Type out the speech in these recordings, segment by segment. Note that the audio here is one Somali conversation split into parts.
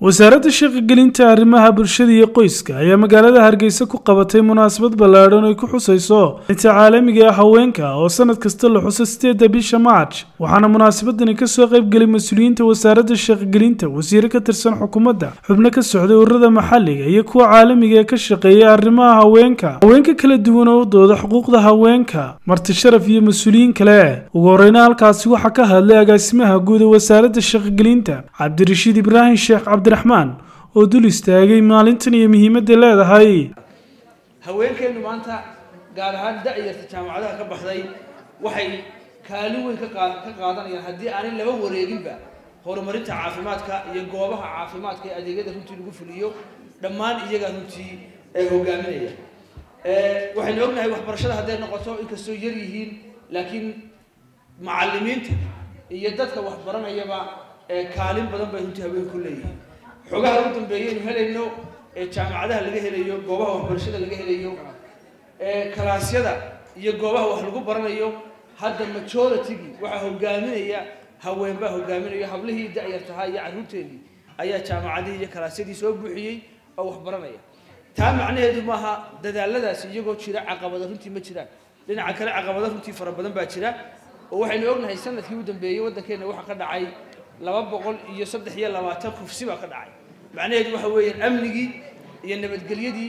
wasaaradda shaqogelinta arrimaha bulshada iyo qoyska ayaa magaalada hargeysa ku qabatay munaasabad ballaadhan ay ku xusayso inta caalamiga ah haweenka oo sanad kasta la xuso sideedda bisha march waxaana munaasabadani kasoo qaybgelay mas-uuliyiinta wasaaradda shaqogelinta wasiire ka tirsan xukuumadda xubno ka socday ururada maxalliga iyo kuwa caalamiga ee ka shaqeeya arrimaha haweenka haweenka kala duwan oo u dooda xuquuqda haweenka marti sharaf iyo mas-uuliyiin kale ugu horeyna halkaasi waxaa ka hadlay agaasimaha guud ee wasaaradda shaqogelinta cabdirashiid ibraahim sheekh cabdi raxmaan oo dul istaagay maalintan iyo muhiimadda leedahay haweenkeennu maanta gaar ahaan da-yarta jaamacadaha ka baxday waxay kaalin weyn ka qaad ka qaadanayaan haddii aanay laba wareeginba horumarinta caafimaadka iyo goobaha caafimaadka ee adeegyada runtii lagu fuliyo dhammaan iyagaa runtii ee hogaaminaya waxaynu ognahay waxbarashada hadday noqoto inkastoo yar yihiin laakiin macalimiinta iyo dadka waxbaranayaba kaalin badan bay runtii haween ku leeyihiin xogaha ugu dambeeyaynu helayno ee jaamacadaha laga helayo goobaha waxbarashada laga helayo ee kalaasyada iyo goobaha wax lagu baranayo hadda majoritygii waxaa hogaaminaya haweenbaa hogaaminayo hablihii da-yartahaa iyo carruurteedii ayaa jaamacadihii iyo kalaasyadii soo buuxiyey oo wax baranaya taa macnaheedu maaha dadaaladaasi iyagoo jira caqabada runtii ma jiraan dhinaca kale caqabado runtii fara badan baa jira oo waxaynu ognahay sanadkii u dambeeyey waddankeenna waxaa ka dhacay laba boqol iyo saddex iyo labaatan kufsi baa ka dhacay macnaheedu waxa weeyaan amnigii iyo nabadgelyadii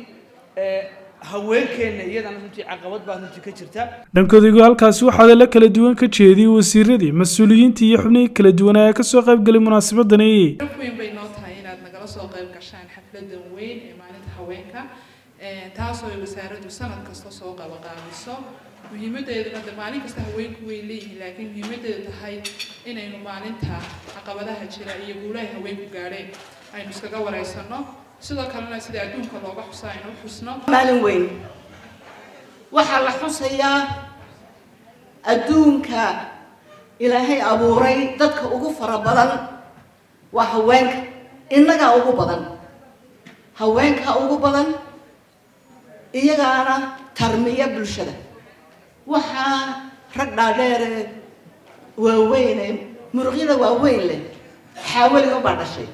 haweenkeenna iyadana runtii caqabad baa runtii ka jirta dhankoodagu halkaasi waxaa la kala duwan ka jeediyey wasiiradii mas-uuliyiintii iyo xubnihii kala duwan ee kasoo qaybgalay munaasabadani weyn bay noo tahay inaad nagala soo qayb gashaan xafladan weyn ee maalinta haweenka taasoo ay wasaaraddu sanad kasta soo qabaqaabiso muhiimadeeduna de maalin kasta haweenku way leeyihiin laakiin muhiimadeedu tahay inaynu maalinta caqabadaha jira iyo guulaha haweenku gaadheen aynu iskaga wareysano sidoo kalena sida adduunka looga xusa aynu u xusno maalin weyn waxaa la xusayaa adduunka ilaahay abuuray dadka ugu fara badan waa haweenka innagaa ugu badan haweenkaa ugu badan iyagaana tarmiya bulshada waxaa rag dhaadheere waaweyne muruqyada waaweyn leh xaawaliga baa dhashay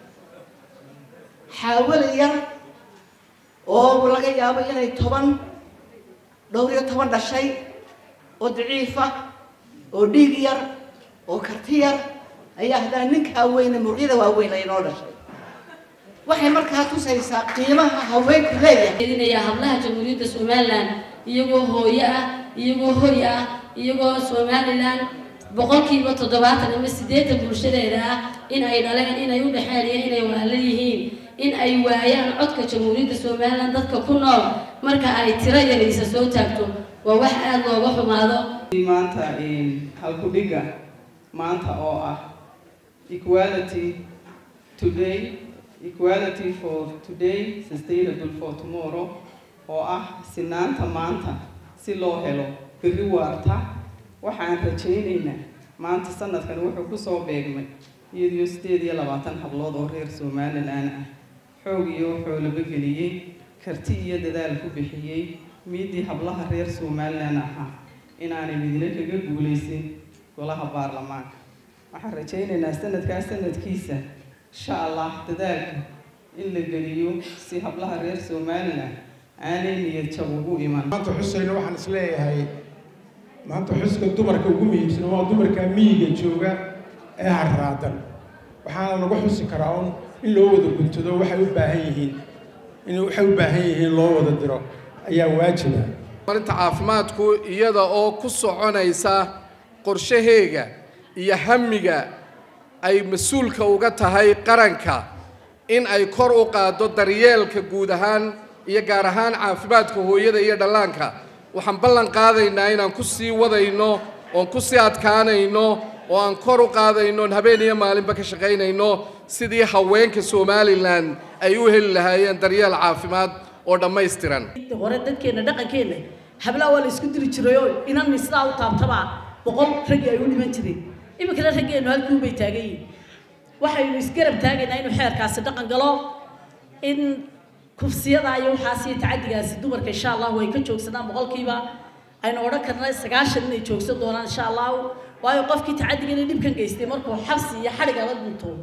xaawali yar oo laga yaabo inay toban dhowr iyo toban dhashay oo daciifa oo dhiig yar oo karti yar ayaa haddana ninkaa weyne muruqyada waaweyn ay noo dhashay waxay markaa tusaysaa qiimaha haweenku leeyahay hablaha jamhuuriyadda somalilan iyagoo hooyo ah iyagoo hoy ah iyagoo somalilan boqolkiiba toddobaatan ama siddeetan bulshadeeda ah in ay dhaleen inay u dhexeen iyo inay walaalo yihiin in ay waayaan codka jamhuuriyadda somalilan dadka ku nool marka ay tiro yaraysa soo taagto waa wax aada looga xumaado maanta halkudhiga maanta oo ah equality today equality for today sustainable for tomorrow oo ah sinaanta maanta si loo helo berri waarta waxaan rajaynaynaa maanta sanadkan wuxuu kusoo beegmay iyadiyo sideed iyo labaatan hablood oo reer somalilan ah xoog iyo xoolaba geliyey karti iyo dadaal ku bixiyey miidii hablaha reer somalilan ahaa inaanay midna kaga guulaysin golaha baarlamaanka waxaan rajaynaynaa sanadkaas sanadkiisa insha allah dadaalka in la geliyo si hablaha reer somalilan aanay niyad jab ugu iman maanta xusayna waxaan is leeyahay maanta xuska dumarka ugu muhiimsan waa dumarka miyiga jooga ee harraadan waxaana lagu xusi karaa un in loo wada guntado waxay u baahan yihiin in waxay u baahan yihiin loo wada diro ayaa waajiba marinta caafimaadku iyada oo ku soconaysa qorshaheega iyo hamiga ay mas-uulka uga tahay qaranka in ay kor u qaaddo daryeelka guud ahaan iyo gaar ahaan caafimaadka hooyada iyo dhallaanka waxaan ballan qaadaynaa inaan ku sii wadayno oon ku sii adkaanayno oo aan kor u qaadayno oon habeen iyo maalinba ka shaqaynayno sidii haweenka somalilan ay u heli lahaayeen daryeel caafimaad oo dhammaystiran hore dadkeenna dhaqankeenna hablaha waa la isku diri jirayoo inanni sidaa u taabtabaa boqol raggii ay u dhiman jireen iminkana raggeennu halkuun bay taagan yihin waxaynu isgarab taagaynaa inuu xeerkaasi dhaqan galo in kufsiyada iyo waxaas iyo tacadigaasi dumarka insha allahu ay ka joogsadaan boqolkiiba aynu odhan karna sagaashan inay joogsan doonaan insha allahu waayo qofkii tacadigana dhibkan geystay markuu xabsi iyo xadhiga la dhinto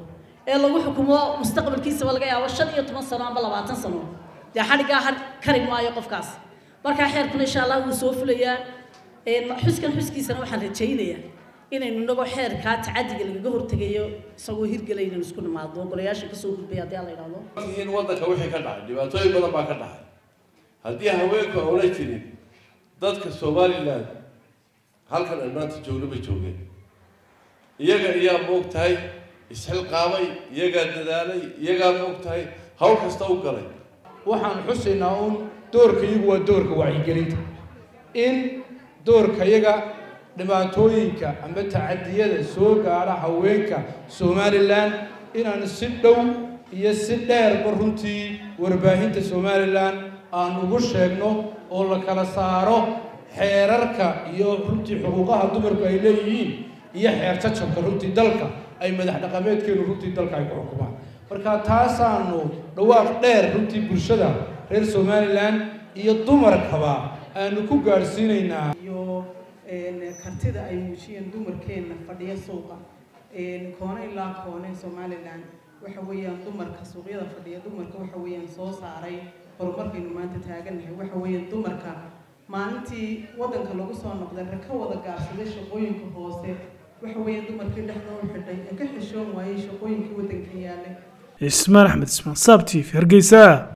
ee lagu xukumo mustaqbalkiisaba laga yaabo shan iyo toban sano amba labaatan sano dee xadhiggaa har kari maayo qofkaas markaa xeerkuna insha allah wuu soo fulayaa xuskan xuskiisana waxaan rajaynayaa inaynu inagoo xeerkaa tacadiga lagaga hortegayo isagoo hirgelay inaynu isku nimaadno golayaasha kasoo gudbay haddii ala idhaahdo in waddanka wixii ka dhacay dhibaatooyin badan baa ka dhacay haddii haweenku aula jirin dadka somalilan halkan aan maanta joogno ma joogeen iyaga iyaa moog tahay isxilqaamay iyagaa dadaalay iyagaa moog tahay hawl kasta u galay waxaan xusaynaa uun doorkayagu waa doorka wacyigelinta in doorkayaga dhibaatooyinka ama tacadiyada soo gaadha haweenka somalilan inaan si dhow iyo si dheerba runtii warbaahinta somalilan aan ugu sheegno oo la kala saaro xeerarka iyo runtii xuquuqaha dumarku ay leeyihiin iyo xeer jajabka runtii dalka ay madax dhaqameedkeenu runtii dalka ay ku xukumaan marka taasaanu dhawaaq dheer runtii bulshada reer somalilan iyo dumarkaba aanu ku gaadhsiinaynaa iyo kartida ay muujiyeen dumarkeenna fadhiya suuqa koone ilaa koone somalilan waxa weeyaan dumarka suuqyada fadhiya dumarka waxa weeyaan soo saaray horumarkaynu maanta taagannahay waxa weeyaan dumarka maalintii waddanka lagu soo noqday rag ka wada gaarsaday shaqooyinka hoose waxa weeyaan dumarkii dhexdooda xidhay ee ka xishoon waayey shaqooyinkii waddanka yaallay ismaan axmed ismaan saab t v hargeysa